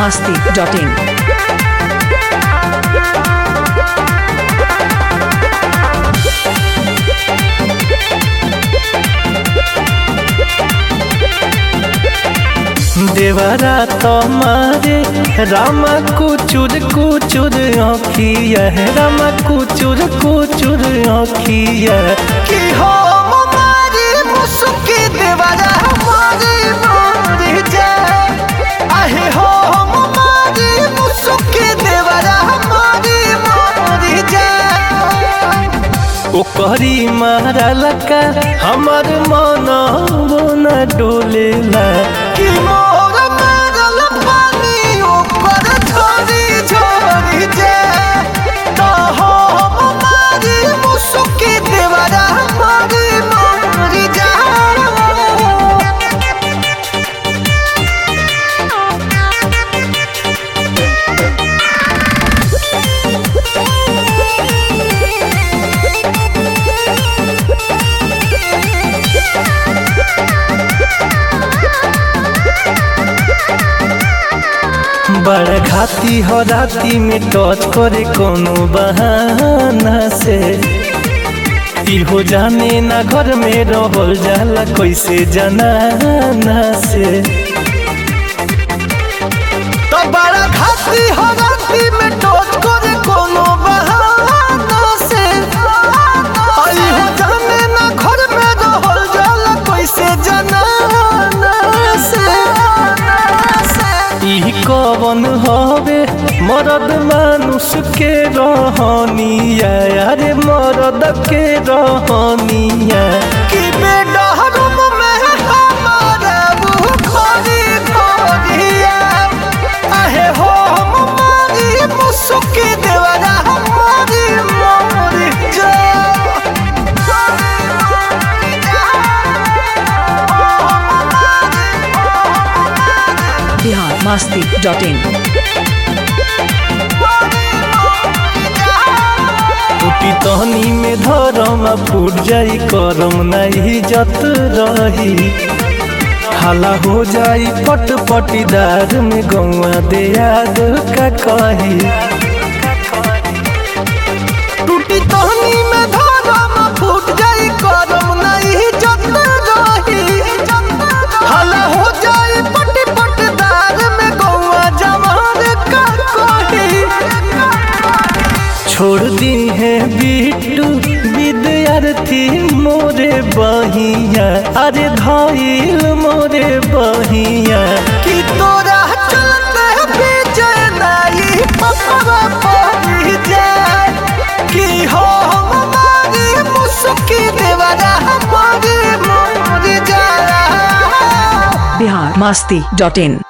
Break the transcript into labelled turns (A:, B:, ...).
A: masti.in.
B: देवरा तमारे रामा कुचुर कुचुर आँखिया रामा कुचुर कुचुर आँखिया
C: कि हो मारी मुसुकी देवरा मारी मारी जाए आहे हो मारी मुसुकी देवरा मारी मारी जाए
B: ओकरी मारा लका हमर मन वो न डोलेला
C: कि मोर मारल पानी ऊपर झोरी झोरी जाए तो हो मारी मुसुकी देवरा मारी मारी जाए
B: बड़ घाती हो राती में टच करे कोनो बहाना से इहो जाने ना घर में रहल जाला कैसे जनाना से
C: तो बड़ा घाटी हो राती में टोच करे कोनो बहाना से आई हो जाने ना घर में रहल जाला कैसे जनाना से
B: ई कवन हवे मरद मानुष के रहनिया अरे मरद के रहनिया
C: कि बेडरूम में हमारा वो खोरी खोरिया आहे हो हम मारी मुसुकी देवरा हमारी मोरी जा
A: Bihar masti.in.
B: टूटी तहनी में धरम फूट जाई करम नहीं जत रही हाला हो जाई पट पटीदार में गौआ दे याद का कही
C: टूटी तहनी में धरम फूट जाई करम नहीं जत रही हला हो जाई पट पटदार में गौआ जवान का कोही
B: छोड़ दी है बिट्टू विद्यार्थी मोरे बहिया अरे धाइल मोरे बहिया
C: कि तोरा चलते विजय नाई पपवा पड़ी जाए कि हो हमारी मुसुकी देवरा हमारी मोरी जाए
A: Bihar masti.in.